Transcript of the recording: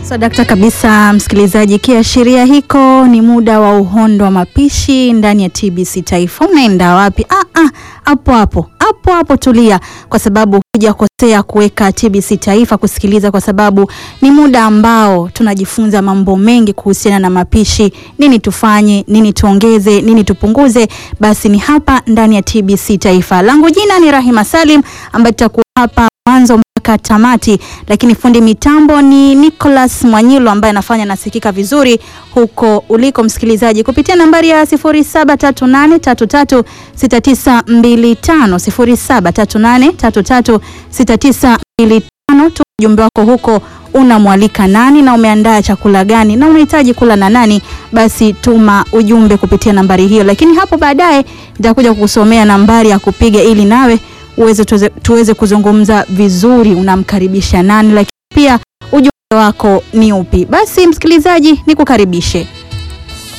Sadakta kabisa msikilizaji, kiashiria hiko ni muda wa uhondo wa mapishi ndani ya TBC Taifa. Unaenda wapi? Ah, ah, hapo hapo hapo hapo, tulia, kwa sababu hujakosea kuweka TBC Taifa kusikiliza, kwa sababu ni muda ambao tunajifunza mambo mengi kuhusiana na mapishi. Nini tufanye, nini tuongeze, nini tupunguze? Basi ni hapa ndani ya TBC Taifa. Langu jina ni Rahima Salim ambaye tutakuwa hapa mwanzo mpaka tamati, lakini fundi mitambo ni Nicholas Mwanyilo ambaye anafanya nasikika vizuri huko uliko msikilizaji, kupitia nambari ya 0738336925 0738336925. Tu ujumbe wako huko, unamwalika nani na umeandaa chakula gani na unahitaji kula na nani? Basi tuma ujumbe kupitia nambari hiyo, lakini hapo baadaye nitakuja kukusomea nambari ya kupiga ili nawe uweze tuweze, tuweze kuzungumza vizuri, unamkaribisha nani, lakini pia ujumbe wako ni upi? Basi msikilizaji, nikukaribishe